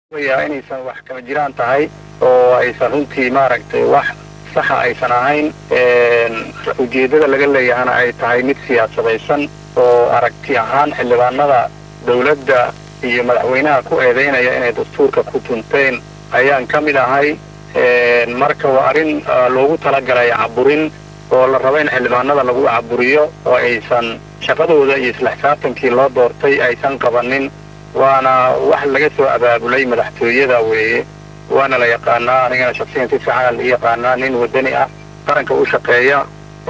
ya inaysan wax kama jiraan tahay oo aysan runtii maaragtay wax saxa aysan ahayn ujeeddada laga leeyahana ay tahay mid siyaasadaysan oo aragti ahaan xildhibaanada dawladda iyo madaxweynaha ku eedaynaya inay dastuurka ku tunteen ayaan ka mid ahay marka waa arrin loogu talagalay caburin oo la rabo in xildhibaanada lagu caburiyo oo aysan shaqadooda iyo isla xisaabtankii loo doortay aysan qabanin waana wax laga soo abaabulay madaxtooyada weeye waana la yaqaanaa anigana shaksiyan si fiican la yaqaanaa nin wadani ah qaranka u shaqeeya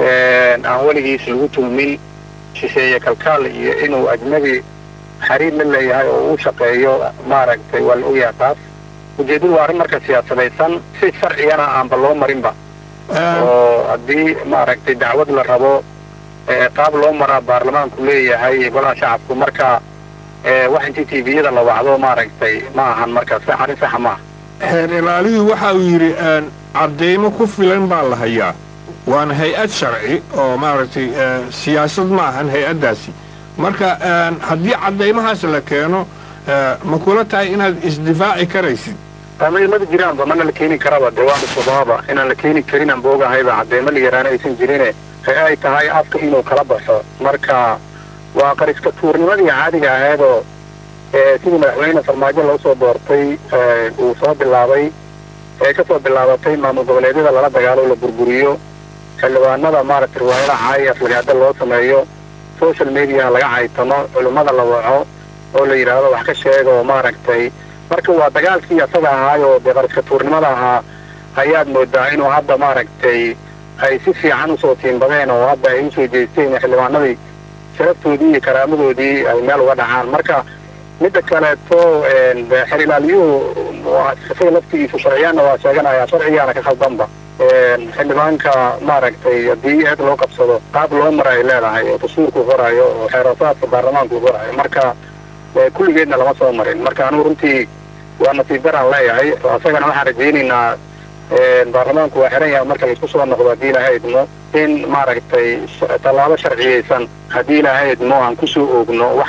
aan weligiis lagu tuhmin shisheeye kalkaal iyo inuu ajnabi xariir la leeyahay oo u shaqeeyo maaragtay waa la ogyaha taas ujeeddadu waa arrin marka siyaasadaysan si sharcigana aanba loo marinba oo haddii maaragtay dacwad la rabo qaab loo maraa baarlamaanku leeyahay golaha shacabku marka wax intii tviyada la wacdo maaragtay ma ahan marka arrin saxa maaha xeer ilaalidu waxa uu yidhi caddaymo ku filan baa la hayaa waana hay-ad sharci oo maaragtay siyaasad ma ahan hay-addaasi marka haddii caddaymahaas la keeno ma kula tahay inaad isdifaaci karaysid mada jiraanba mana la keeni karaba dee waanu subaaba inaan la keeni karin aan boogahayba caddeemo la yaraana aysan jirine ay tahay afka inuu kala baxo marka waa qariska tuurnimadii caadiga ahaydoo sidii madaxweyne farmaajo loo soo doortay uu soo bilaabay ee ka soo bilaabatay maamul goboleedyada lala dagaalo la burburiyo xildhibaanada maaragtay riwaayadaha caaya aflagaada loo sameeyo social mediaha laga caytamo culimmada la waco oo la yidhaahdo wax ka sheega oo maaragtay marka waa dagaalkii asaga ahaayoo dee qariska tuurnimada ahaa ayaad moodaa inuu hadda maaragtay ay si fiican usoo tiimbadeen oo hadda ay usoo jeesteen xildhibaanadii sharaftoodii iyo karaamadoodii ay meel uga dhacaan marka midda kaleeto xer ilaaliyuhu isaga laftigiisu sharciyaanna waa sheeganaya sharcigaana ka khaldanba xildhibaanka maaragtay haddii eed loo qabsado qaab loo mara ay leedahay oo dastuurku qorayo oo xeerasaadka baarlamaanku qorayo marka kulligeedna lama soo marin marka anugu runtii waa nasiib daraan leeyahay asagana waxaan rajaynaynaa baarlamaanku waa xiran yahay marka laisku soo noqdo haddii ilaahay idmo in maaragtay tallaabo sharciyaysan haddii ilaahay idmo aan kusoo oogno